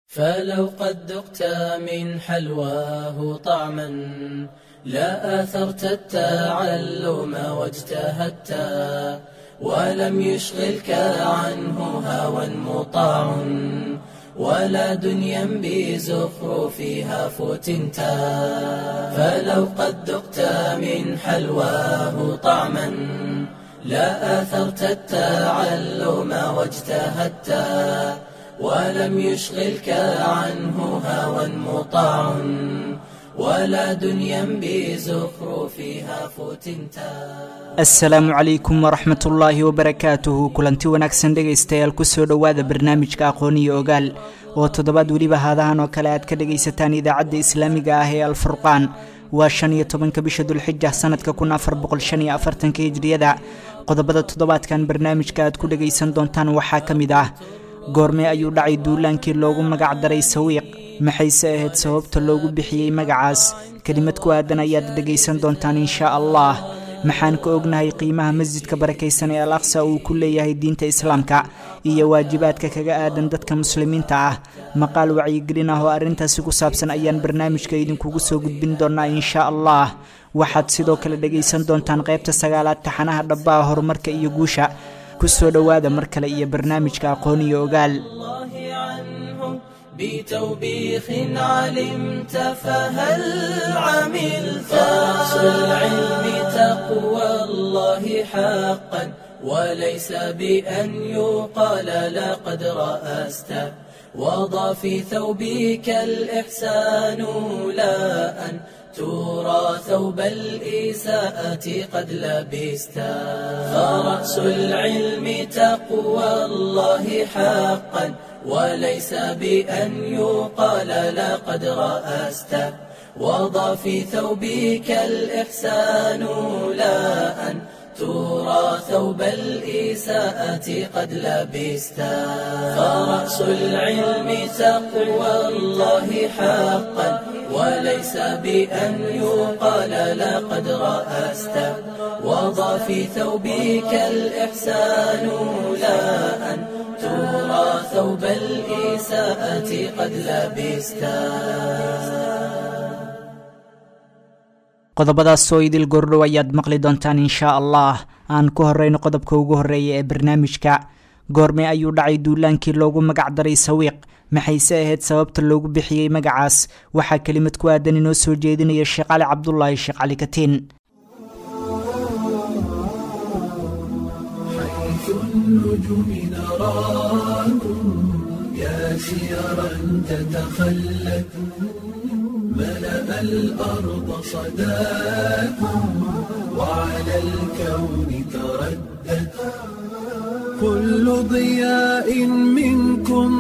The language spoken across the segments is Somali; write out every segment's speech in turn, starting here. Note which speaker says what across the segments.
Speaker 1: فلو قد ذقت من حلواه طعما لا آثرت التعلم واجتهدت ولم يشغلك عنه هوى مطاع ولا دنيا بزخرفها فتنت فلو قد ذقت من حلواه طعما لا آثرت التعلم واجتهدت ولم يشغلك عنه هوى مطاع ولا دنيا بزخرفها فتنتا
Speaker 2: asalaamu calaykum waraxmat ullaahi wabarakaatuhu kulanti wanaagsan dhegaystayaal kusoo dhowaada barnaamijka aqooniyo ogaal oo toddobaad weliba haadahan oo kale aad ka dhagaysataan idaacadda islaamiga ah ee alfurqaan waa shan iyo tobanka bisha dulxija sanadka kun afar boqol shan iyo afartanka hijriyada qodobada toddobaadkan barnaamijka aad ku dhagaysan doontaan waxaa ka mid ah goormee ayuu dhacay duulaankii loogu magac daray sawiiq maxayse ahayd sababta loogu bixiyey magacaas kelimad ku aadan ayaad dhegaysan doontaan inshaa allah maxaan ka ognahay qiimaha masjidka barakaysan ee al aqsa uu ku leeyahay diinta islaamka iyo waajibaadka kaga aadan dadka muslimiinta ah maqaal wacyigelin ah oo arrintaasi ku saabsan ayaan barnaamijka idinkugu soo gudbin doonaa inshaa allah waxaad sidoo kale dhegaysan doontaan qaybta sagaalaad taxanaha dhabbaha horumarka iyo guusha kusoo dhowaada mar kale iyo barnaamijka aqoon iyo ogaal
Speaker 1: الله عنه بتوبيخ علمت فهل عملت رأس العلم تقوى الله حقا وليس بأن يقال لقد رأست وضع في ثوبك الإحسان لا أن ترى ثوب الإساءة قد لبست فرأس العلم تقوى الله حقا وليس بأن يقال لقد رأست وضع في ثوبك الإحسان لا أن ترى ثوب الإساءة قد لبست فرأس العلم تقوى الله حقا وليس بأن يقال لقد رأست وضع في ثوبك الإحسان لا أن ترى ثوب الإساءة قد لبست
Speaker 2: qodobadaas oo idil gordhow ayaad maqli doontaan inshaa allah aan ku horeyno qodobka ugu horeeya ee barnaamijka goorme ayuu dhacay duulaankii loogu magac daray sawiiq maxayse ahayd sababta loogu bixiyey magacaas waxaa kelimad ku aadan inoo soo jeedinaya sheekh cali cabdulaahi sheekh cali katiin
Speaker 3: حيث النجوم نراكم يا سيرا تتخلت ملأ الأرض صداكم وعلى الكون تردت كل ضياء منكم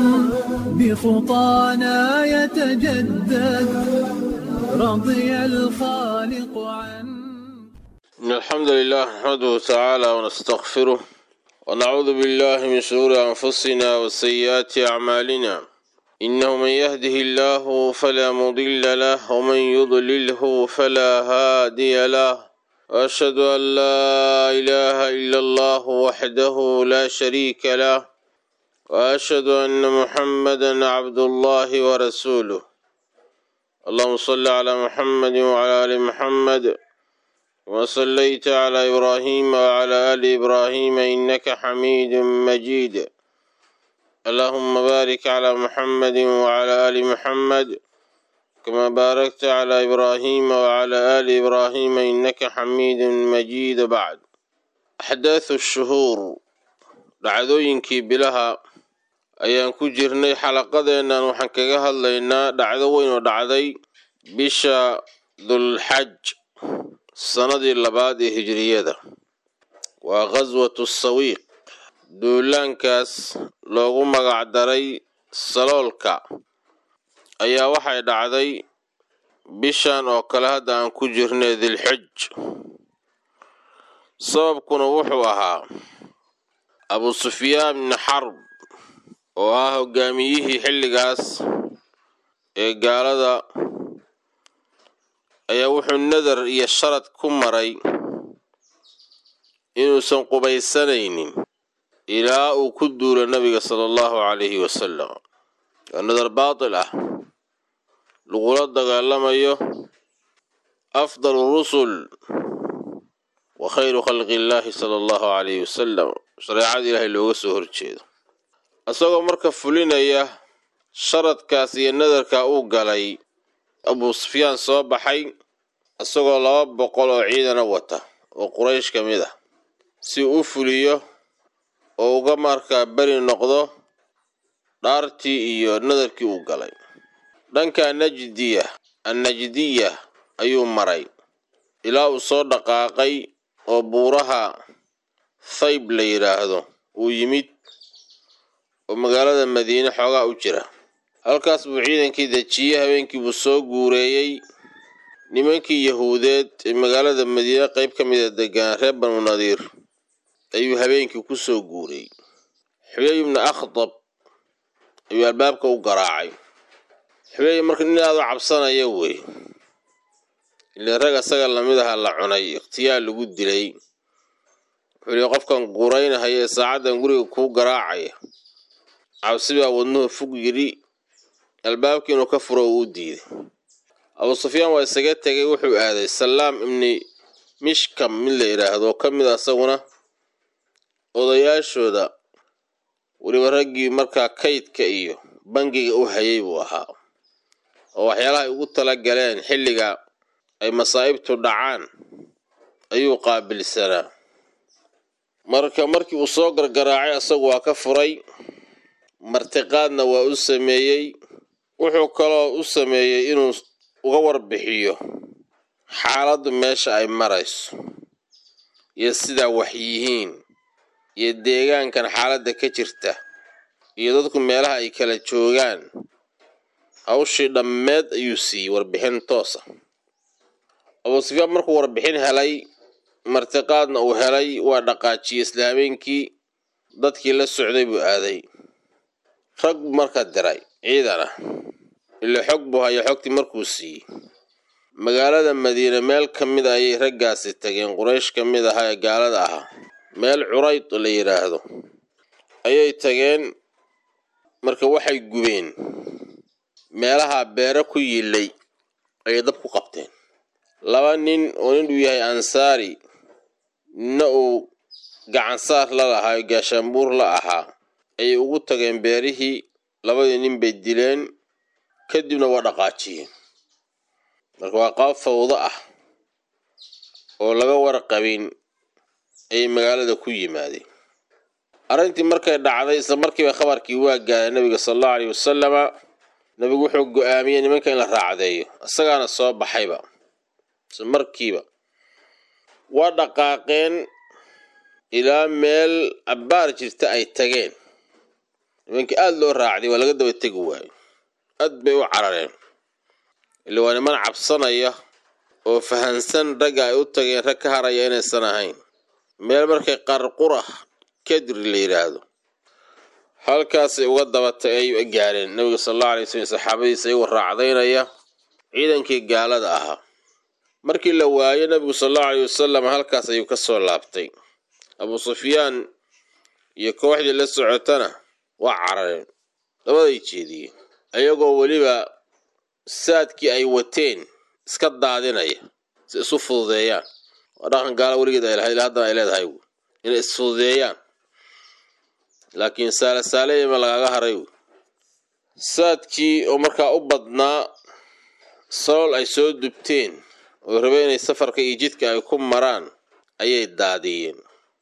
Speaker 3: بخطانا يتجدد رضي الخالق عنه
Speaker 4: إن الحمد لله نحمده تعالى ونستغفره ونعوذ بالله من شرور أنفسنا وسيئات أعمالنا إنه من يهده الله فلا مضل له ومن يضلله فلا هادي له وأشهد أن لا إله إلا الله وحده لا شريك له وأشهد أن محمدا عبد الله ورسوله اللهم صل على محمد وعلى آل محمد وصليت على إبراهيم وعلى آل إبراهيم إنك حميد مجيد اللهم بارك على محمد وعلى آل محمد كما باركت على إبراهيم وعلى آل إبراهيم إنك حميد مجيد بعد أحداث الشهور dhacdooyinkii bilaha ayaan ku jirnay xalaqadeennan waxaan kaga hadlaynaa dhacdo weyn oo dhacday bisha dulxaj sanadii labaad ee hijriyada waa khaswatu sawiiq duulaankaas loogu magac daray saloolka ayaa waxay dhacday bishan oo kale hadda aan ku jirnay dilxij sababkuna wuxuu ahaa abu sufyaan bni xarb oo ah hogaamiyihii xilligaas ee gaalada ayaa wuxuu nadar iyo sharad ku maray inuusan qubaysanaynin ilaa uu ku duulo nabiga sala allahu calayhi wasalam waa nadar baatil ah lagula dagaalamayo afdalu rusul wa khayru khalqi illaahi sala allahu calayhi wasalam shareecada ilaahay looga soo horjeedo isagoo marka fulinaya sharadkaas iyo nadarka uu galay abuu sufyaan soo baxay isagoo laba boqol oo ciidana wata oo quraysh ka mid ah si u fuliyo oo uga markaa beri noqdo dhaartii iyo nadarkii uu galay dhanka najdiya annajdiya ayuu maray ilaa uu soo dhaqaaqay oo buuraha thayb la yidhaahdo uu yimid oo magaalada madiine xoogaa u jira halkaas buu ciidankii dejiyey habeenkii buu soo guureeyey nimankii yahuudeed ee magaalada madiine qayb ka mida degaan reer banu nadiir ayuu habeenkii ku soo guuriyey xuyay ibnu akhdab ayuu albaabka u garaacay xuyay marka nin aad u cabsanaya wey ile rag asaga lamid aha la cunay ikhtiyaar lagu dilay wuxuu yihi qofkan guuraynahaya ee saacaddan guriga kuu garaacaya cabsi baa wadnuhu fug yidhi albaabkii inuu ka furo uu u diiday abuu sufyaan waa isaga tegay wuxuu aaday salaam ibni mishkam mid la yidhaahdo oo ka mid a isaguna odayaashooda weliba raggii markaa kaydka iyo bangiga u hayay buu ahaa oo waxyaalaha ay ugu tala galeen xilliga ay masaa'ibtu dhacaan ayuu qaabilsanaa marka markii uu soo gargaraacay asagu waa ka furay martiqaadna waa u sameeyey wuxuu kaloo u sameeyey inuu uga warbixiyo xaaladdu meesha ay marayso iyo sidaa wax yihiin iyo deegaankan xaaladda ka jirta iyo dadku meelaha ay kala joogaan hawshii dhammeed ayuu siiyey warbixin toosa abuu sufyaan markuu warbixin helay martiqaadna uu helay waa dhaqaajiyey isla habeenkii dadkii la socday buu aaday rag buu markaa diray ciidan ah ila xog buu haya xogtii markuu siiyey magaalada madiine meel ka mid a ayay raggaasi tageen quraysh ka mid ahaa ee gaalada ahaa meel curayd la yidhaahdo ayay tageen marka waxay gubeen meelaha beero ku yillay ayay dab ku qabteen laba nin oo nin uu yahay ansaari ninna uu gacansaar la lahaa oo gaashaanbuur la ahaa ayay ugu tageen beerihii labadii nin bay dileen kadibna waa dhaqaajiyeen marka waa qaab fawdo ah oo laga warqabin ayay magaalada ku yimaadeen arrintii markay dhacday isla markiiba khabarkii waa gaaray nabiga sala allahu aleyhi wasalama nabigu wuxuu go-aamiyey nimanka in la raacdeeyo isagaana soo baxayba isla markiiba waa dhaqaaqeen ilaa meel abbaar jirta ay tageen nimankii aada loo raacday waa laga daba tegi waayo aad bay u carareen ila waa niman cabsanaya oo fahansan ragga ay u tageen rag ka haraya inaysan ahayn meel markay qarqura kadri la yidhaahdo halkaasay uga dabatay ay gaareen nabiga sal allahu alay waslm saxaabadiisa iyagoo raacdaynaya ciidankii gaalada ahaa markii la waayo nabigu sal allahu aleyh wasalam halkaas ayuu ka soo laabtay abuu sufyaan iyo kooxdii la socotana waa carareen labaday jeediyeen ayagoo weliba saadkii ay wateen iska daadinaya si isu fududeeyaan waa dhaqan gaala weligeed ay lahayd haddana ay leedahay inay isfududeeyaan laakiin saale saaleyama lagaga haray saadkii oo markaa u badnaa salool ay soo dubteen oo rabeen inay safarka iyo jidka ay ku maraan ayay daadiyeen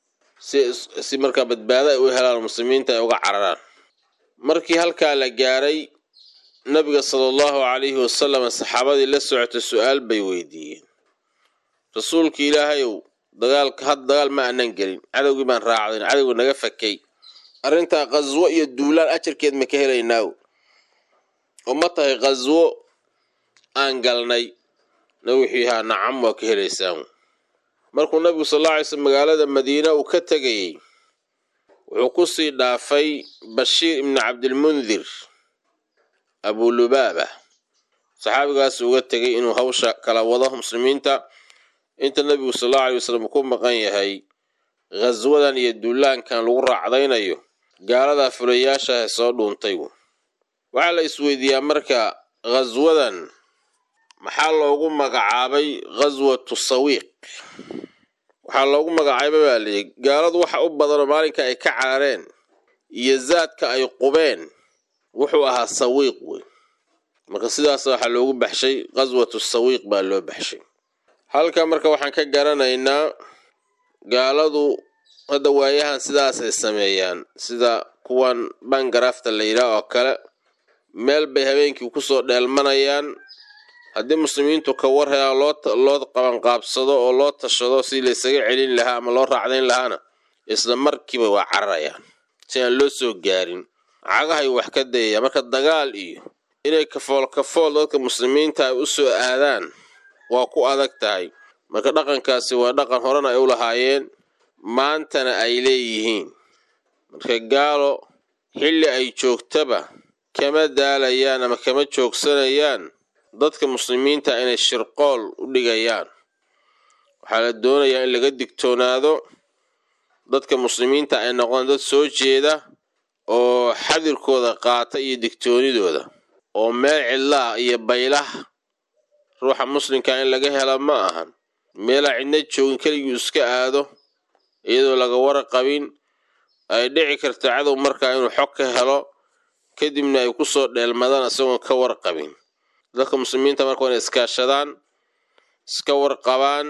Speaker 4: si markaa badbaado ay u helaan muslimiinta ay uga cararaan markii halkaa la gaaray nabiga sala allahu calayhi wasalam saxaabadii la socota su-aal bay weydiiyeen rasuulka ilaahayow dagaalka had dagaal ma aanan gelin cadowgii baan raacdayn cadowga naga fakay arrintaa khaswo iyo duulaan ajarkeed ma ka helaynaaw oo ma tahay khaswo aan galnay nabi wuxuu yahaa nacam waa ka helaysaan markuu nabigu sal alla alay slm magaalada madiina uu ka tegayey wuxuu ku sii dhaafay bashiir ibni cabdilmundir abulubaaba saxaabigaas uga tegay inuu hawsha kala wado muslimiinta inta nabigu sal allau alay wasalam ku maqan yahay khaswadan iyo duulaankan lagu raacdaynayo gaaladaa fulayaashaah soo dhuuntay waxaa la isweydiiyaa marka ghaswadan maxaa loogu magacaabay ghaswatu sawiiq waxaa loogu magacaabay baa layidhi gaaladu waxa u badanoo maalinka ay ka carareen iyo zaadka ay qubeen wuxuu ahaa sawiiq wey marka sidaas waxaa loogu baxshay ghaswatu sawiiq baa loo baxshay halka marka waxaan ka garanaynaa gaaladu hadda waayahan sidaasay sameeyaan sida kuwan bangarafta la yidhaah oo kale meel bay habeenkii kusoo dheelmanayaan haddii muslimiintu ka war helaan loo qabanqaabsado oo loo tashado si laysaga celin lahaa ama loo raacdayn lahaana isla markiiba waa cararayaan si aan loo soo gaarin cagahay wax ka dayaya marka dagaal iyo inay kafool kafool dadka muslimiinta ay u soo aadaan waa ku adag tahay marka dhaqankaasi waa dhaqan horena ay u lahaayeen maantana ay leeyihiin marka gaalo xilli ay joogtaba kama daalayaan ama kama joogsanayaan dadka muslimiinta inay shirqool u dhigayaan waxaa la doonayaa in laga digtoonaado dadka muslimiinta ay noqdaan dad soo jeeda oo xadirkooda qaata iyo digtoonidooda oo meel cidlaah iyo baylah ruuxa muslimka in laga hela ma ahan meelaa cidna joogin keliguu iska aado iyadoo laga warqabin ay dhici karta cadow markaa inuu xog ka helo kadibna ay kusoo dheelmadaan isagoon ka warqabin dadka muslimiinta marka waa inay iskaashadaan iska warqabaan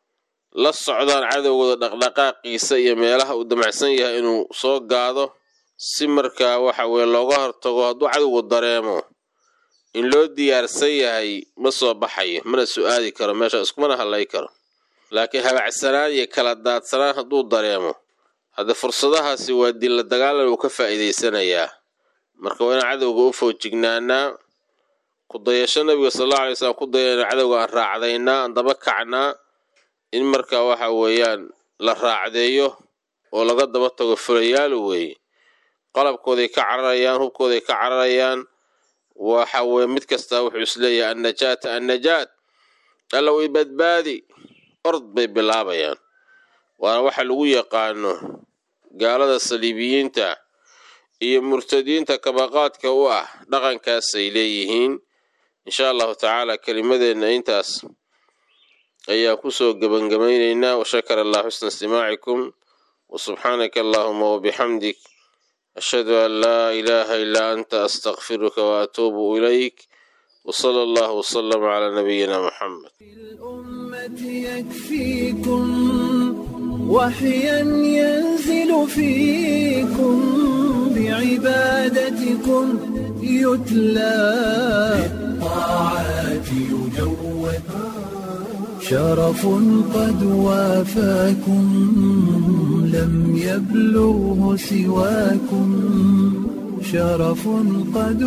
Speaker 4: la socdaan cadowgooda dhaqdhaqaaqiisa iyo meelaha uu damacsan yahay inuu soo gaado si markaa waxa weye looga hortago hadduu cadowgu dareemo in loo diyaarsan yahay ma soo baxayo mana su-aadi karo meesha iskumana hadlay karo laakiin habacsanaan iyo kala daadsanaan hadduu dareemo haddee fursadahaasi waa dilla dagaalan uu ka faa'iidaysanayaa marka waa inaan cadowga u foojignaanaa ku dayasho nabiga sal alla alay slam ku dayana cadowga aan raacdaynaa aan daba kacnaa in markaa waxa weeyaan la raacdeeyo oo laga daba tago fulayaalu weeye qalabkooday ka cararayaan hubkooday ka cararayaan waxa weye mid kastaa wuxuu isleeyahay annajaata annajaat alla way badbaadi ord bay bilaabayaan waana waxa lagu yaqaano gaalada saliibiyiinta iyo murtadiinta kabaqaadka u ah dhaqankaasay leeyihiin insha allahu tacaala kelimadeenna intaas ayaan kusoo gebangabaynaynaa washakar allah xusna istimaacikum wasubxaanaka allahuma wabixamdik ashhadu an laa ilaaha ilaa anta astakfiruka waatuubu ilayk wsala allahu wslama calaa nabiyina muxamed
Speaker 3: الأمة يكفيكم وحيا ينزل فيكم بعبادتكم يتلى بالطاعات يجود شرف قد وافاكم لم يبلغه سواكم شرف قد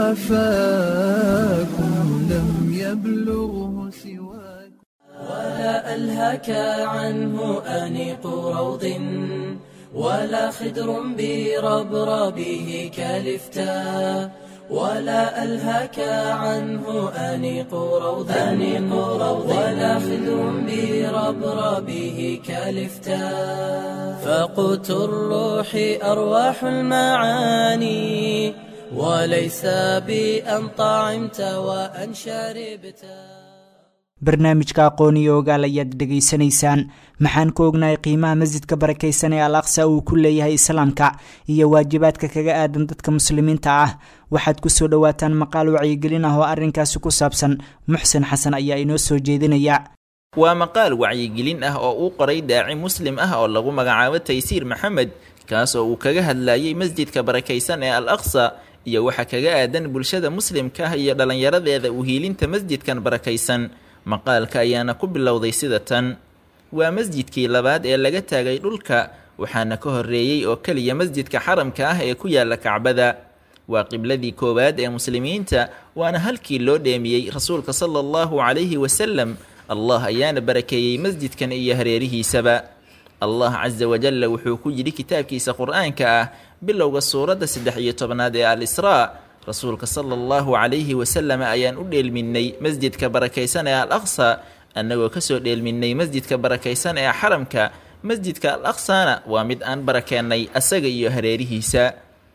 Speaker 3: وافاكم لم يبلغه سواكم
Speaker 1: ولا ألهك عنه أنيق روض ولا خدر بربربه كالفتاء ولا ألهك عنه أنيق روض أنيق روض ولا خدر بربربه كالفتاء فقوت الروح أرواح المعاني وليس بأن طعمت وأن شربت
Speaker 2: barnaamijka aqoon iyo ogaal ayaad dhegaysanaysaan maxaan ka ognahay qiimaha masjidka barakaysan ee al aqsa uu ku leeyahay islaamka iyo waajibaadka kaga aadan dadka muslimiinta ah waxaad kusoo dhowaataan maqaal wacyigelin ah oo arrinkaasi ku saabsan muxsen xasan ayaa inoo soo jeedinaya
Speaker 5: waa maqaal wacyigelin ah oo uu qoray daaci muslim ah oo lagu magacaabo taysiir maxamed kaas oo uu kaga hadlayay masjidka barakaysan ee al aqsa iyo waxa kaga aadan bulshada muslimka ah iyo dhallinyaradeeda uhiilinta masjidkan barakaysan maqaalka ayaana ku bilowday sida tan waa masjidkii labaad ee laga taagay dhulka waxaana ka horreeyey oo keliya masjidka xaramka ah ee ku yaala kacbada waa qibladii koowaad ee muslimiinta waana halkii loo dheemiyey rasuulka sala allahu calayhi wasalam allah ayaana barakeeyey masjidkan iyo hareerihiisaba allah casa wajalla wuxuu ku yidhi kitaabkiisa qur-aanka ah bilowga suuradda saddex iyo tobnaad ee al israa rasuulka sala allahu calayhi wasalam ayaan u dheelminnay masjidka barakaysan ee al aqsa annagoo kasoo dheelminnay masjidka barakaysan ee xaramka masjidka al aqsana waa mid aan barakeennay asaga iyo hareerihiisa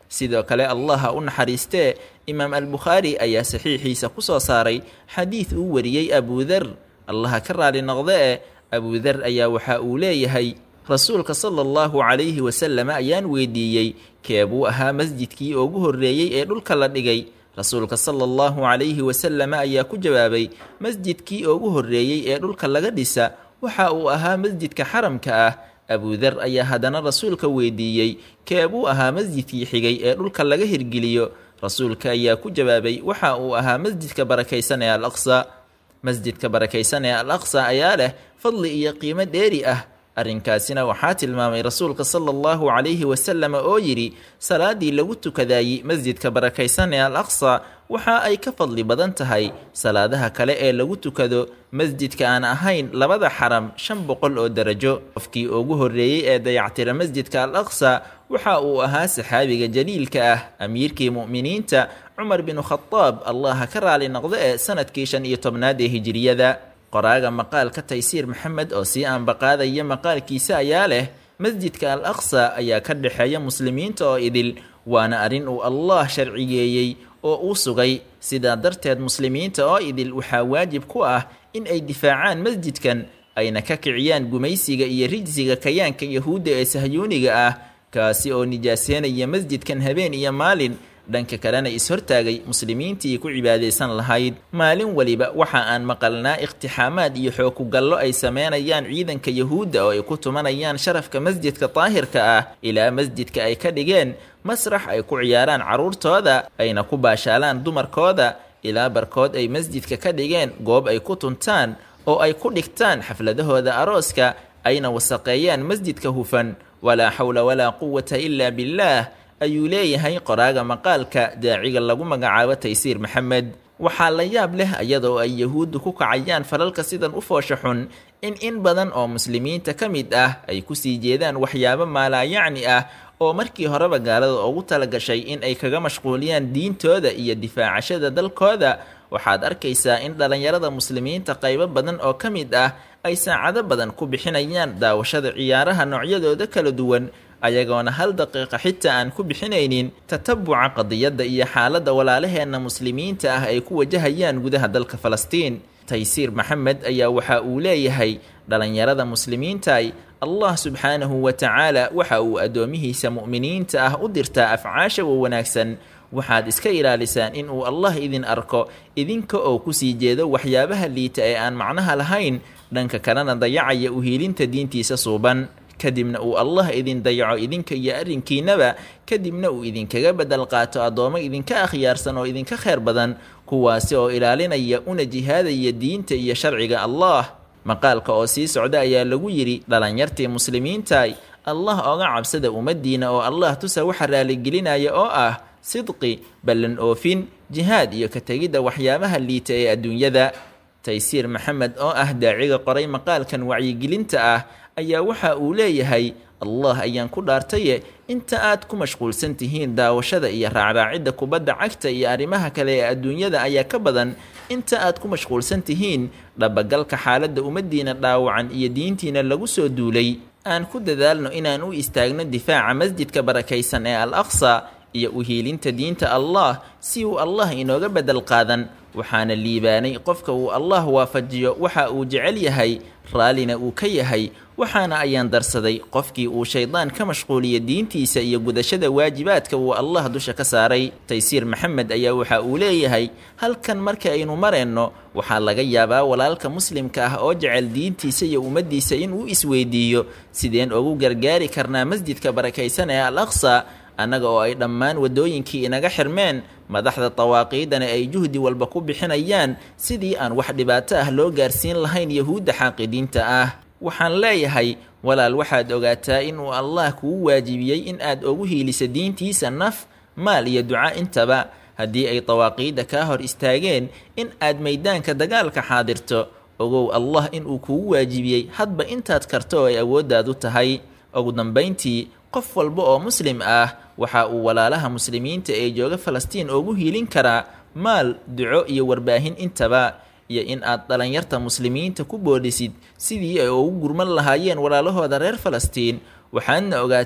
Speaker 5: sidoo kale allah ha u naxariistee imaam albukhaari ayaa saxiixiisa ku soo saaray xadiid uu wariyey abudar allaha ka raali noqde e abudar ayaa waxa uu leeyahay rasuulka sala allahu calayhi wasallam ayaan weydiiyey keebuu ahaa masjidkii ugu horreeyey ee dhulka la dhigay rasuulka sala allahu calayhi wasallam ayaa ku jawaabay masjidkii ugu horreeyey ee dhulka laga dhisa waxa uu ahaa masjidka xaramka ah abudar ayaa haddana rasuulka weydiiyey keebuu ahaa masjidkii xigay ee dhulka laga hirgeliyo rasuulka ayaa ku jawaabay waxa uu ahaa masjidka barakaysan ee al aqsa masjidka barakaysan ee al aqsa ayaa leh fadli iyo qiimo dheeri ah arrinkaasina waxaa tilmaamay rasuulka sala allahu calayhi wasalam oo yidhi salaadii lagu tukadaayey masjidka barakaysan ee al aqsa waxa ay ka fadli badan tahay salaadaha kale ee lagu tukado masjidka aan ahayn labada xaram shan boqol oo darajo qofkii ugu horreeyey ee dayactira masjidka al aqsa waxa uu ahaa saxaabiga jaliilka ah amiirkii mu'miniinta cumar binu khadaab allaha ka raali noqdo ee sanadkii shan iyo tobnaad ee hijiriyada qoraaga maqaalka taysiir maxamed oo sii aanbaqaadaya maqaalkiisa ayaa leh masjidka al aqsa ayaa ka dhexeeya muslimiinta oo idil waana arrin uu allah sharciyeeyey oo uu sugay sidaa darteed muslimiinta oo idil waxaa waajib ku ah in ay difaacaan masjidkan ayna ka kiciyaan gumaysiga iyo rijsiga kayaanka yahuudda ee sahyuuniga ah kaasi oo nijaaseynaya masjidkan habeen iyo maalin dhanka kalena is-hortaagay muslimiintii ku cibaadaysan lahayd maalin weliba waxa aan maqalnaa iqtixaamaad iyo xookugallo ay sameynayaan ciidanka yahuudda oo ay ku tumanayaan sharafka masjidka daahirka ah ilaa masjidka ay ka dhigeen masrax ay ku ciyaaraan carruurtooda ayna ku baashaalaan dumarkooda ilaa barkood ay masjidka ka dhigeen goob ay ku tuntaan oo ay ku dhigtaan xafladahooda arooska ayna wasaqeeyaan masjidka hufan walaa xawla walaa quwata ilaa billaah ayuu leeyahay qoraaga maqaalka daaciga lagu magacaabo taysiir maxamed waxaa la yaab leh iyadoo ay yahuuddu ku kacayaan falalka sidan u foosha xun in in badan oo muslimiinta ka mid ah ay kusii jeedaan waxyaabo maalaayacni ah oo markii horeba gaalada ugu talagashay in ay kaga mashquuliyaan diintooda iyo difaacashada dalkooda waxaad arkaysaa in dhallinyarada muslimiinta qaybo badan oo ka mid ah ay saacado badan ku bixinayaan daawashada ciyaaraha noocyadooda kala duwan ayagoona hal daqiiqa xitaa aan ku bixinaynin tatabuca qadiyadda iyo xaaladda walaalaheenna muslimiinta ah ay ku wajahayaan gudaha dalka falastiin taysiir maxamed ayaa waxa uu leeyahay dhallinyarada muslimiintaay allah subxaanahu wa tacaala waxa uu addoomihiisa mu'miniinta ah u dirtaa afcaasha wa wanaagsan waxaad iska ilaalisaan in uu allah idin arko idinka oo kusii jeedo waxyaabaha liita ee aan macnaha lahayn dhanka kalena dayacaya uhiilinta diintiisa suuban kadibna uu allah idin dayaco idinka iyo arrinkiinaba kadibna uu idinkaga bedel qaato addoommo idinka akhyaarsan oo idinka khayr badan kuwaasi oo ilaalinaya una jihaadaya diinta iyo sharciga allah maqaalka oo sii socda ayaa lagu yidhi dhalinyartii muslimiintaay allah oga cabsada ummaddiina oo allah tusa waxa raaligelinaya oo ah sidqi ballan oofin jihaad iyo ka tegidda waxyaabaha liita ee adduunyada taysiir maxamed oo ah daaciga qoray maqaalkan wacyigelinta ah ayaa waxa uu leeyahay allah ayaan ku dhaartaye inta aad ku mashquulsan tihiin daawashada iyo raacraacidda kubadda cagta iyo arrimaha kale ee adduunyada ayaa ka badan inta aad ku mashquulsan tihiin dhabagalka xaaladda ummaddiina dhaawacan iyo diintiina lagu soo duulay aan ku dadaalno inaan u istaagno difaaca masjidka barakaysan ee al aqsa iyo uhiilinta diinta allah si uu allah inooga bedel qaadan waxaana liibaanay qofka uu allah waafajiyo waxa uu jecel yahay raallina uu ka yahay waxaana ayaan darsaday qofkii uu shaydaan ka mashquuliya diintiisa iyo gudashada waajibaadka uu allah dusha ka saaray taysiir maxamed ayaa waxa uu leeyahay halkan marka aynu mareenno waxaa laga yaabaa walaalka muslimka ah oo jecel diintiisa iyo ummaddiisa inuu isweydiiyo sideen ugu gargaari karnaa masjidka barakaysan ee al aqsa annaga oo ay dhammaan waddooyinkii inaga xirmeen madaxda dawaaqiidana ay juhdi walba ku bixinayaan sidii aan wax dhibaato ah loo gaarsiin lahayn yahuudda xaaqidiinta ah waxaan leeyahay walaal waxaad ogaataa inuu allah kugu waajibiyey in aad ugu hiiliso diintiisa naf maal iyo duca intaba haddii ay dawaaqiidda kaa hor istaageen in aad maydaanka dagaalka xaadirto ogow allah inuu kugu waajibiyey hadba intaad karto oo ay awooddaadu tahay ugu dambayntii qof walba oo muslim ah waxa uu walaalaha muslimiinta ee jooga falastiin ugu hiilin karaa maal duco iyo warbaahin intaba iyo in aad dhalinyarta muslimiinta ku boodhisid sidii ay ugu gurman lahaayeen walaalahooda reer falastiin waxaadna ogaataa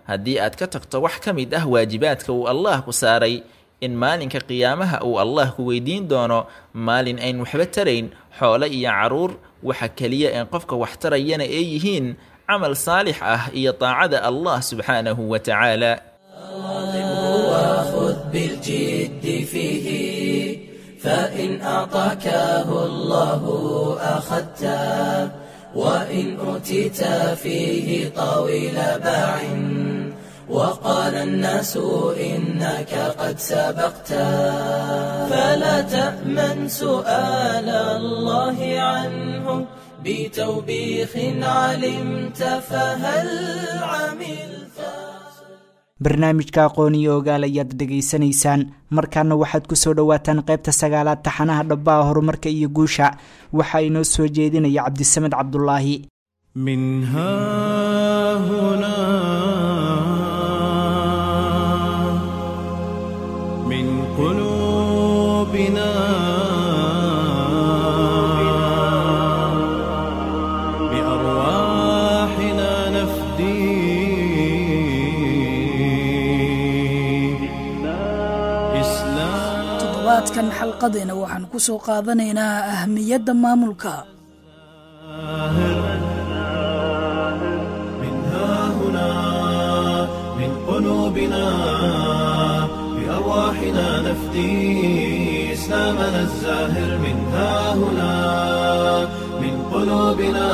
Speaker 5: haddii aad ka tagto wax ka mid ah waajibaadka uu allah ku saaray in maalinka qiyaamaha uu allah ku weydiin doono maalin ayn waxba tarayn xoolo iyo carruur waxa keliya een qofka wax tarayana ay yihiin camal saalix ah iyo daacada allah subxaanahu wa tacaala
Speaker 1: وخذ بالجد فيه فإن أعطاكه الله أخذته وإن أوتيت فيه طويل باع وقال الناس إنك قد سبقت فلا تأمن سؤال الله عنه بتوبيخ علمت فهل عملت
Speaker 2: barnaamijka aqoon iyo ogaal ayaad dhegaysanaysaan markaana waxaad ku soo dhowaataan qaybta sagaalaad taxanaha dhabbaha horumarka iyo guusha waxaa inoo soo jeedinaya cabdisamed cabdulaahi
Speaker 3: من ها هنا من قلوبنا بأرواحنا نفدي إسلام
Speaker 6: toddobaadkan xalqadeena waxaan ku soo qaadanaynaa ahmiyadda maamulka
Speaker 3: من ها هنا من قلوبنا بأرواحنا نفدي إسلامنا الزاهر من ها هنا من قلوبنا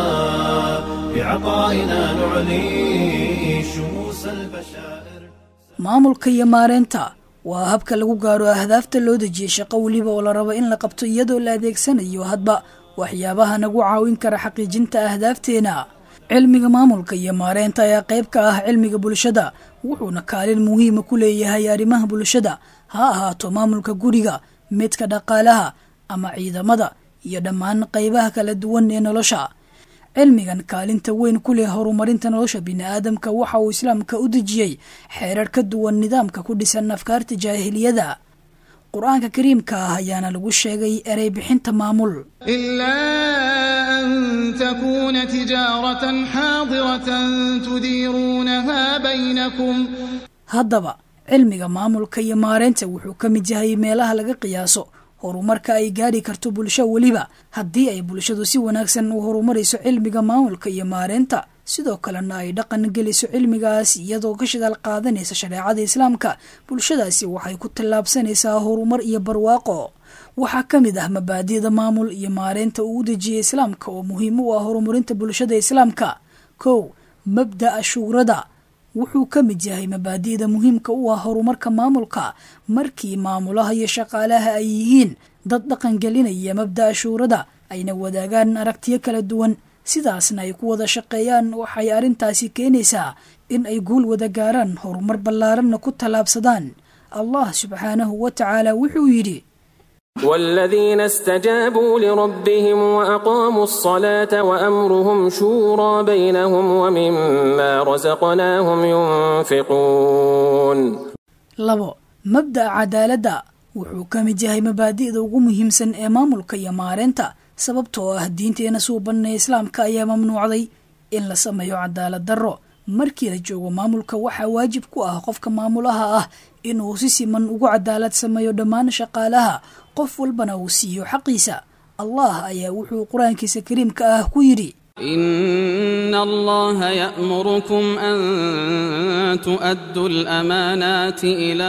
Speaker 3: بعطائنا نعلي شموس البشائر
Speaker 6: maamulka iyo maareynta waa habka lagu gaaro ahdaafta loo dejiyey shaqo weliba oo la rabo in la qabto iyadoo la adeegsanayo hadba waxyaabaha nagu caawin kara xaqiijinta ahdaafteena cilmiga maamulka iyo maareynta ayaa qayb ka ah cilmiga bulshada wuxuuna kaalin muhiima ku leeyahay arrimaha bulshada ha ahaato maamulka guriga midka dhaqaalaha ama ciidamada iyo dhammaan qaybaha kala duwan ee nolosha cilmigan kaalinta weyn ku leh horumarinta nolosha bini'aadamka waxa uu islaamka u dejiyey xeerar ka duwan nidaamka ku dhisan afkaarta jaahiliyada qur-aanka kariimka ah ayaana lagu sheegay erey bixinta maamul
Speaker 7: إلا أن تكون تجارة حاضرة تديرونها بينكم
Speaker 6: haddaba cilmiga maamulka iyo maareynta wuxuu ka mid yahay meelaha laga qiyaaso horumarka ay gaadhi karto bulsho weliba haddii ay bulshadu si wanaagsan u horumarayso cilmiga maamulka iyo maareynta sidoo kalena ay dhaqan geliso cilmigaas iyadoo ka shidaal qaadanaysa shareecada islaamka bulshadaasi waxay ku tallaabsanaysaa horumar iyo barwaaqo waxaa ka mid ah mabaadi'da maamul iyo maareynta uu u dejiyey islaamka oo muhiim u ah horumarinta bulshada islaamka kow mabda'a shuurada wuxuu ka mid yahay mabaadi'da muhiimka u ah horumarka maamulka markii maamulaha iyo shaqaalaha ay yihiin dad dhaqangelinaya mabda'a shuurada ayna wadaagaan aragtiyo kala duwan sidaasna ay ku wada shaqeeyaan waxay arrintaasi keenaysaa in ay guul wada gaaraan horumar ballaaranna ku tallaabsadaan allah subxaanahu wa tacaala wuxuu yidhi
Speaker 8: والذين استجابوا لربهم وأقاموا الصلاة وأمرهم شورى بينهم ومما رزقناهم ينفقون
Speaker 6: labo mabda'a cadaaladda wuxuu ka mid yahay mabaadi'da ugu muhiimsan ee maamulka iyo maareynta sababtoo ah diinteena suubanee islaamka ayaa mamnuucday in la sameeyo cadaalad darro markii la joogo maamulka waxaa waajib ku ah qofka maamulaha ah inuu si siman ugu cadaalad sameeyo dhammaan shaqaalaha qof walbana uu siiyo xaqiisa allah ayaa wuxuu qur-aankiisa kariimka ah ku yidhi
Speaker 9: إن الله يأمركم أن تؤدوا الأمانات إلى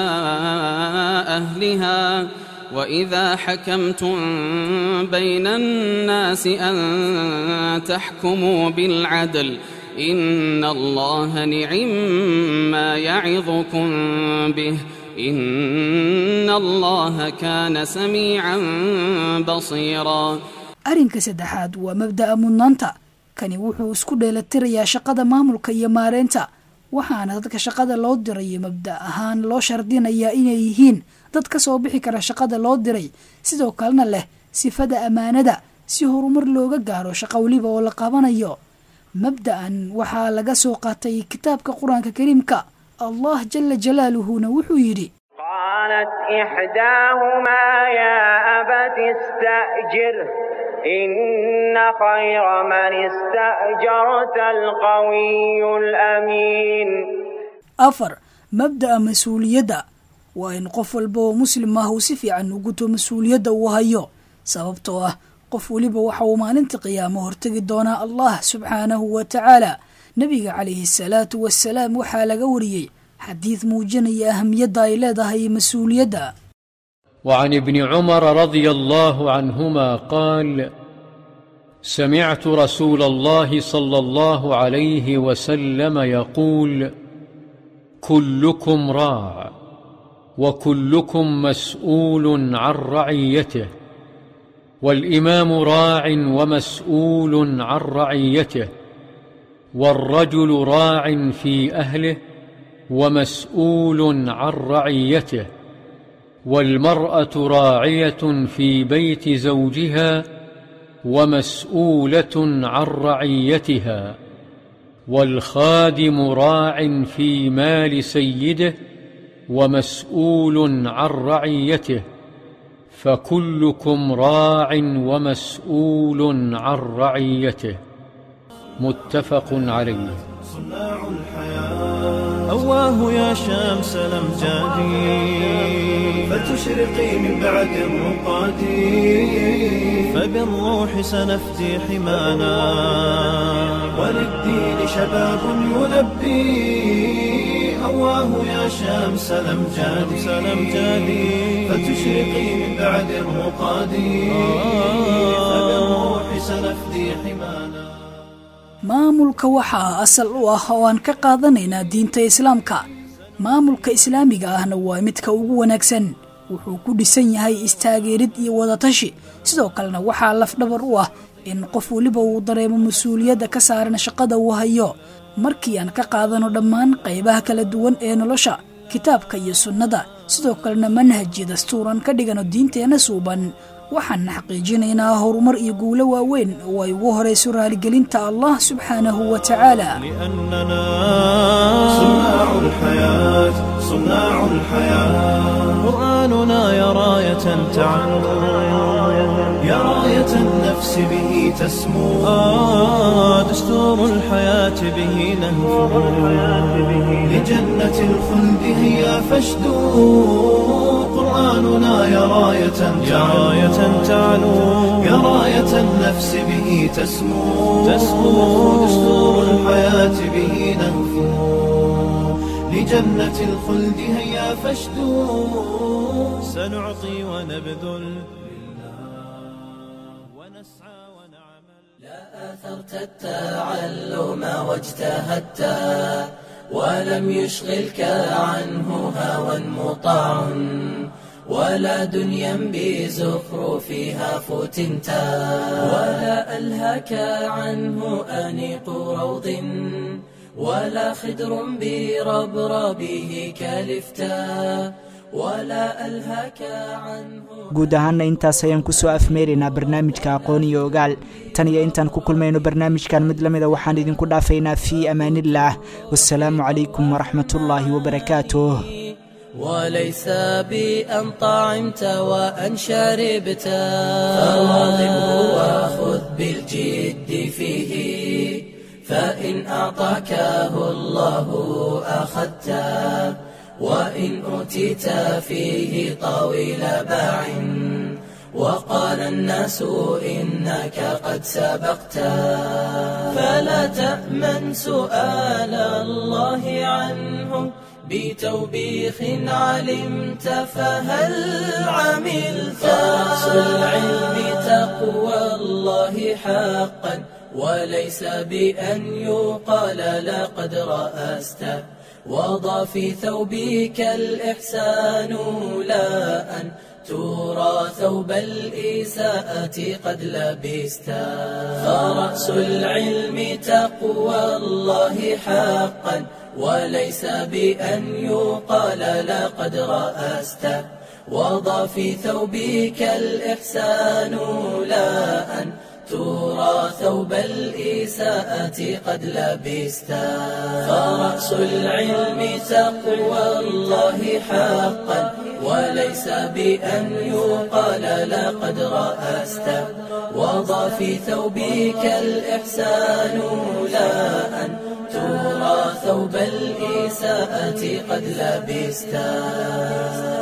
Speaker 9: أهلها وإذا حكمتم بين الناس أن تحكموا بالعدل إن الله نعم ما يعظكم به إن الله كان سميعا بصيرا
Speaker 6: arrinka saddexaad waa mabda'a mudnaanta kani wuxuu isku dheelitirayaa shaqada maamulka iyo maareynta waxaana dadka shaqada loo dirayo mabda' ahaan loo shardinayaa inay yihiin dad ka soo bixi kara shaqada loo diray sidoo kalena leh sifada ammaanada si horumar looga gaaro shaqo weliba oo la qabanayo mabda'an waxaa laga soo qaatay kitaabka qur-aanka kariimka allah jala jalaaluhuna wuxuu yidhi
Speaker 10: قالت إحداهما يا أبت استأجره إن خير من استأجرت القوي الأمين
Speaker 6: afar mabda'a mas-uuliyadda waa in qof walba oo muslim ah uu si fiican u guto mas-uuliyadda uu hayo sababtoo ah qof weliba waxa uu maalinta qiyaamo hortegi doonaa allah subxaanahu wa tacaala nebiga calayhi asalaatu wasalaam waxaa laga wariyey xadiid muujinaya ahamiyadda ay leedahay mas-uuliyadda
Speaker 11: وعن ابن عمر رضي الله عنهما قال سمعت رسول الله صلى الله عليه وسلم يقول كلكم راع وكلكم مسؤول عن رعيته والامام راع ومسؤول عن رعيته والرجل راع في اهله ومسؤول عن رعيته والمراه راعيه في بيت زوجها ومسؤوله عن رعيتها والخادم راع في مال سيده ومسؤول عن رعيته فكلكم راع ومسؤول عن رعيته متفق عليه
Speaker 3: صناع الحياة أواه يا شمس الأمجاد فتشرقي من بعد الرقاد فبالروح سنفدي حمانا وللدين شباب يلبي أواه يا شمس الأمجاد الأمجاد فتشرقي من بعد الرقاد فبالروح سنفدي حمانا
Speaker 6: maamulka waxaa asal u ah oo aan ka qaadanaynaa diinta islaamka maamulka islaamiga ahna waa midka ugu wanaagsan wuxuu ku dhisan yahay istaageerid iyo wadatashi sidoo kalena waxaa lafdhabar u ah in qof weliba uu dareemo mas-uuliyadda ka saaran shaqada uu hayo markii aan ka qaadano dhammaan qaybaha kala duwan ee nolosha kitaabka iyo sunnada sidoo kalena manhaj iyo dastuuran ka dhigano diinteenna suuban waxaana xaqiijinaynaa horumar iyo guulo waaweyn oo ay ugu horayso raaligelinta allah subxaanahu wa tacaala
Speaker 3: لأننا صناع الحياة صناع الحياة قرآننا يا راية تعلو يا راية النفس به تسمو آه دستور الحياة به نهجو لجنة الخلد هيا فاشدو قرآننا يا راية يا راية تعلو يا راية النفس به تسمو تسمو دستور الحياة به نهفو لجنة الخلد هيا فاشدو سنعطي ونبذل ونسعى ونعمل
Speaker 1: أثرت التعلم واجتهدت ولم يشغلك عنه هوى مطاع ولا دنيا بزخرفها فتنت ولا ألهاك عنه أنيق روض ولا خدر بربربه كلفتا ولا ألهاك عنه
Speaker 2: guud ahaana intaas ayaan kusoo afmeeraynaa barnaamijka aqoon iyo ogaal tan iyo intaan ku kulmayno barnaamijkan mid la mida waxaan idinku dhaafaynaa fii amaanillaah wasalaamu calaykum waraxmatullaahi wabarakaatuh
Speaker 1: وليس بأن طعمت وأن شربت فواظبه وخذ بالجد فيه فإن أعطاكه الله أخذته وإن أوتيت فيه طويل باع وقال الناس إنك قد سبقت فلا تأمن سؤال الله عنه بتوبيخ علمت فهل عملت رأس العلم تقوى الله حقا وليس بأن يقال لقد رأست وضع في ثوبك الإحسان لا أن ترى ثوب الإساءة قد لبست فرأس العلم تقوى الله حقا وليس بأن يقال لقد رأست وضع في ثوبك الإحسان لا أن ترى ثوب الإساءة قد لبست فرأس العلم تقوى الله حقا وليس بأن يقال لقد رأست وضع في ثوبك الإحسان لا أن ترى ثوب الإساءة قد لبستا